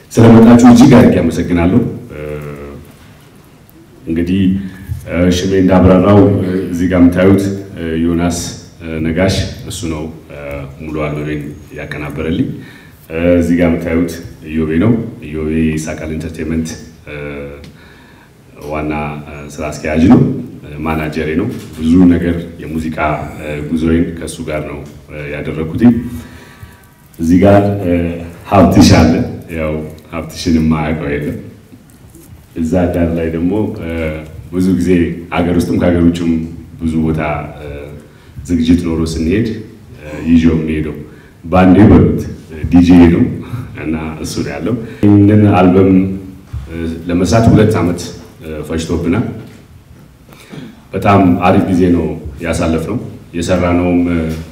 ስለመጣችሁ እጅግ አድርጌ አመሰግናለሁ። እንግዲህ ሽሜ እንዳብራራው እዚህ ጋር የምታዩት ዮናስ ነጋሽ እሱ ነው ሙሉ አልበሜን ያቀናበረልኝ። እዚህ ጋር የምታዩት ኢዮቤ ነው። ኢዮቤ ይሳቃል ኢንተርቴንመንት ዋና ስራ አስኪያጅ ነው፣ ማናጀሬ ነው። ብዙ ነገር የሙዚቃ ጉዞዬን ከእሱ ጋር ነው ያደረኩት። እዚህ ጋር ሀብትሽ አለ። ያው ሀብትሽን የማያውቀው የለም። እዛ ዳር ላይ ደግሞ ብዙ ጊዜ ሀገር ውስጥም ከሀገር ውጭም ብዙ ቦታ ዝግጅት ኖሮ ስንሄድ ይዤው የሚሄደው በአንዴ በሉት ዲጄ ነው እና እሱ ነው ያለው። ይህንን አልበም ለመስራት ሁለት ዓመት ፈጅቶብናል። በጣም አሪፍ ጊዜ ነው ያሳለፍነው። የሰራነውም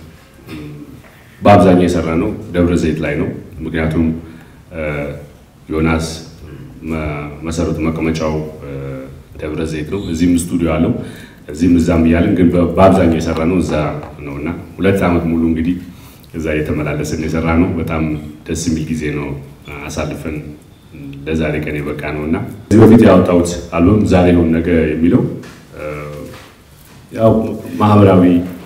በአብዛኛው የሰራነው ደብረ ዘይት ላይ ነው። ምክንያቱም ዮናስ መሰረቱ መቀመጫው ደብረ ዘይት ነው። እዚህም ስቱዲዮ አለው እዚህም እዛም እያለን ግን በአብዛኛው የሰራ ነው እዛ ነው እና ሁለት ዓመት ሙሉ እንግዲህ እዛ እየተመላለስን የሰራ ነው። በጣም ደስ የሚል ጊዜ ነው አሳልፈን ለዛሬ ቀን የበቃ ነው እና እዚህ በፊት ያወጣሁት አልበም ዛሬ ይሁን ነገ የሚለው ያው ማህበራዊ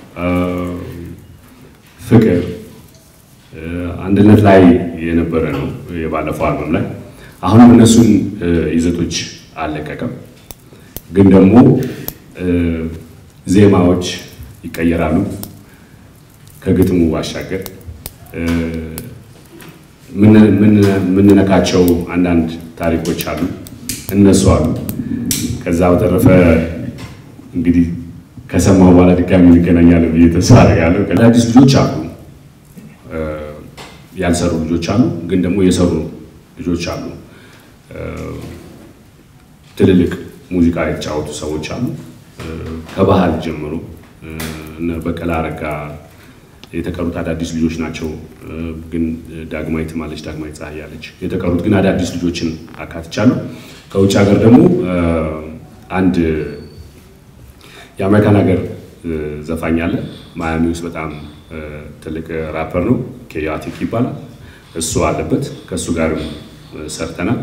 ፍቅር፣ አንድነት ላይ የነበረ ነው የባለፈው አልበም ላይ። አሁንም እነሱን ይዘቶች አልለቀቀም፣ ግን ደግሞ ዜማዎች ይቀየራሉ። ከግጥሙ ባሻገር የምንነካቸው አንዳንድ ታሪኮች አሉ፣ እነሱ አሉ። ከዛ በተረፈ እንግዲህ ከሰማሁ በኋላ ድጋሚ እንገናኛለን ብዬ ተስፋ አደርጋለሁ። አዳዲስ ልጆች አሉ፣ ያልሰሩ ልጆች አሉ፣ ግን ደግሞ የሰሩ ልጆች አሉ። ትልልቅ ሙዚቃ የተጫወቱ ሰዎች አሉ። ከባህል ጀምሮ እነ በቀለ አረጋ የተቀሩት አዳዲስ ልጆች ናቸው። ግን ዳግማዊት ማለች ዳግማዊት ፀሐይ ያለች የተቀሩት ግን አዳዲስ ልጆችን አካትቻለሁ። ከውጭ ሀገር ደግሞ አንድ የአሜሪካን ሀገር ዘፋኝ አለ ማያሚ ውስጥ በጣም ትልቅ ራፐር ነው፣ ኬያቲክ ይባላል። እሱ አለበት። ከእሱ ጋርም ሰርተናል።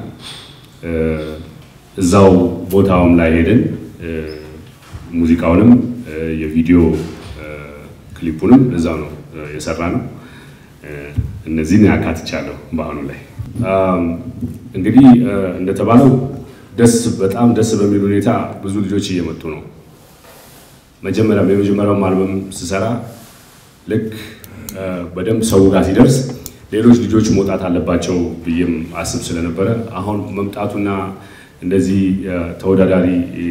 እዛው ቦታውም ላይ ሄደን ሙዚቃውንም የቪዲዮ ክሊፑንም እዛው ነው የሰራ ነው። እነዚህን ያካትቻለሁ። በአሁኑ ላይ እንግዲህ እንደተባለው ደስ በጣም ደስ በሚል ሁኔታ ብዙ ልጆች እየመጡ ነው። መጀመሪያም የመጀመሪያውም አልበም ስሰራ ልክ በደንብ ሰው ጋር ሲደርስ ሌሎች ልጆች መውጣት አለባቸው ብዬም አስብ ስለነበረ አሁን መምጣቱና እንደዚህ ተወዳዳሪ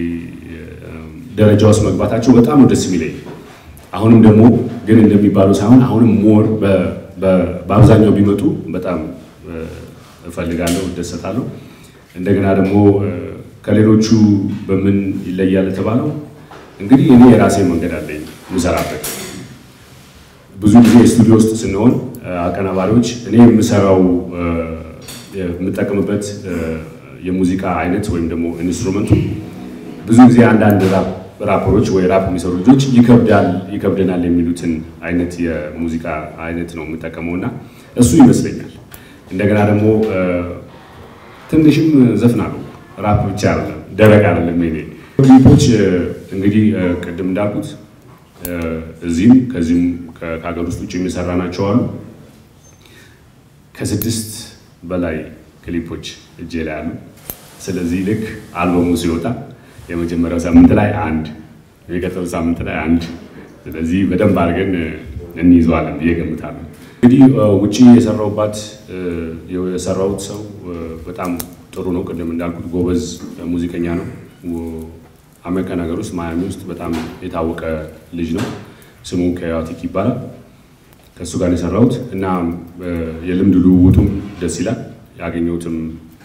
ደረጃ ውስጥ መግባታቸው በጣም ነው ደስ የሚለኝ። አሁንም ደግሞ ግን እንደሚባለው ሳይሆን አሁንም ሞር በአብዛኛው ቢመጡ በጣም እፈልጋለሁ፣ እደሰታለሁ። እንደገና ደግሞ ከሌሎቹ በምን ይለያል የተባለው እንግዲህ እኔ የራሴ መንገድ አለኝ የምሰራበት። ብዙ ጊዜ ስቱዲዮ ውስጥ ስንሆን አቀናባሪዎች እኔ የምሰራው የምጠቀምበት የሙዚቃ አይነት ወይም ደግሞ ኢንስትሩመንቱ ብዙ ጊዜ አንዳንድ ራፐሮች ወይ ራፕ የሚሰሩ ልጆች ይከብዳል ይከብደናል የሚሉትን አይነት የሙዚቃ አይነት ነው የምጠቀመው እና እሱ ይመስለኛል። እንደገና ደግሞ ትንሽም ዘፍናለሁ። ራፕ ብቻ አይደለም፣ ደረቅ አይደለም። ኔ ክሊፖች እንግዲህ ቅድም እንዳልኩት እዚህም ከዚህም ከሀገር ውስጥ ውጭ የሚሰራ ናቸው አሉ። ከስድስት በላይ ክሊፖች እጄ ላይ አሉ። ስለዚህ ልክ አልበሙ ሲወጣ የመጀመሪያው ሳምንት ላይ አንድ፣ የሚቀጥለው ሳምንት ላይ አንድ። ስለዚህ በደንብ አድርገን እንይዘዋለን ብዬ ገምታለሁ። እንግዲህ ውጭ የሰራሁባት የሰራሁት ሰው በጣም ጥሩ ነው። ቅድም እንዳልኩት ጎበዝ ሙዚቀኛ ነው። አሜሪካን ሀገር ውስጥ ማያሚ ውስጥ በጣም የታወቀ ልጅ ነው። ስሙ ከያቲክ ይባላል። ከእሱ ጋር የሰራሁት እና የልምድ ልውውጡም ደስ ይላል። ያገኘሁትም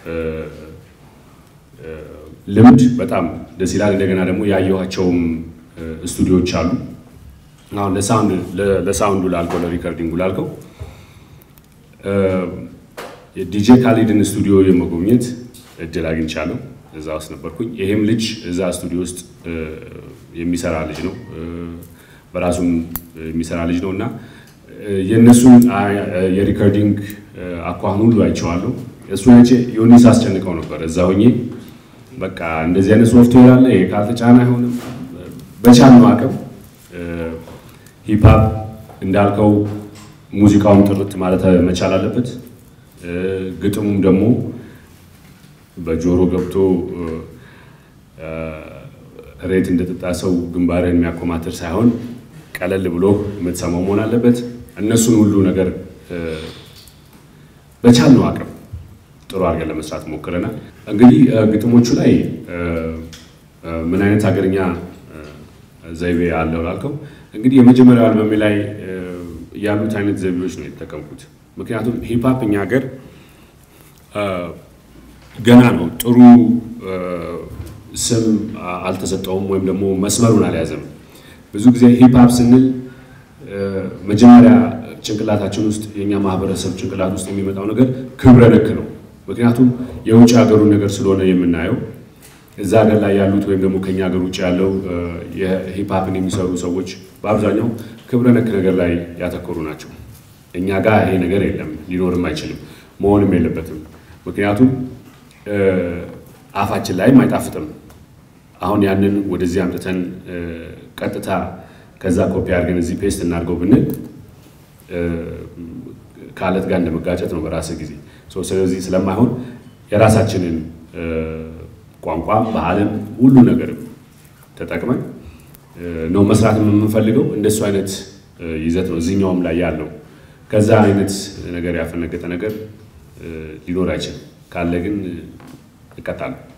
ልምድ በጣም ደስ ይላል። እንደገና ደግሞ ያየኋቸውም ስቱዲዮዎች አሉ። አሁን ለሳውንዱ ላልከው ለሪከርዲንጉ ላልከው የዲጄ ካሊድን ስቱዲዮ የመጎብኘት እድል አግኝቻለሁ። እዛ ውስጥ ነበርኩኝ። ይሄም ልጅ እዛ ስቱዲዮ ውስጥ የሚሰራ ልጅ ነው፣ በራሱም የሚሰራ ልጅ ነው እና የእነሱን የሪከርዲንግ አኳኋን ሁሉ አይቼዋለሁ። እሱ ነጭ ዮኒስ አስጨንቀው ነበር እዛ ሆኜ በቃ እንደዚህ አይነት ሶፍትዌር አለ ይሄ ካልተጫነ አይሆንም። በቻልነው አቅም ሂፕሀፕ እንዳልከው ሙዚቃውን ጥርት ማለት መቻል አለበት። ግጥሙም ደግሞ በጆሮ ገብቶ ሬት እንደጠጣ ሰው ግንባርህን የሚያኮማትር ሳይሆን ቀለል ብሎ የምትሰማው መሆን አለበት። እነሱን ሁሉ ነገር በቻልነው አቅም ጥሩ አድርገን ለመስራት ሞክረናል። እንግዲህ ግጥሞቹ ላይ ምን አይነት ሀገርኛ ዘይቤ አለው ላልከው እንግዲህ የመጀመሪያው አልበሜ ላይ ያሉት አይነት ዘይቤዎች ነው የተጠቀምኩት። ምክንያቱም ሂፕሀፕ እኛ ሀገር ገና ነው፣ ጥሩ ስም አልተሰጠውም፣ ወይም ደግሞ መስመሩን አልያዘም። ብዙ ጊዜ ሂፕሀፕ ስንል መጀመሪያ ጭንቅላታችን ውስጥ የእኛ ማህበረሰብ ጭንቅላት ውስጥ የሚመጣው ነገር ክብረ ነክ ነው። ምክንያቱም የውጭ ሀገሩን ነገር ስለሆነ የምናየው እዛ ሀገር ላይ ያሉት ወይም ደግሞ ከኛ ሀገር ውጭ ያለው የሂፕሀፕን የሚሰሩ ሰዎች በአብዛኛው ክብረ ነክ ነገር ላይ ያተኮሩ ናቸው። እኛ ጋር ይሄ ነገር የለም፣ ሊኖርም አይችልም፣ መሆንም የለበትም። ምክንያቱም አፋችን ላይም አይጣፍጥም። አሁን ያንን ወደዚህ አምጥተን ቀጥታ ከዛ ኮፒ አድርገን እዚህ ፔስት እናድርገው ብንል ከአለት ጋር እንደመጋጨት ነው በራስህ ጊዜ። ስለዚህ ስለማይሆን የራሳችንን ቋንቋ ባህልም ሁሉ ነገርም ተጠቅመን ነው መስራት የምንፈልገው። እንደሱ አይነት ይዘት ነው እዚህኛውም ላይ ያለው። ከዛ አይነት ነገር ያፈነገጠ ነገር ሊኖር አይችልም። ካለ ግን እቀጣለሁ።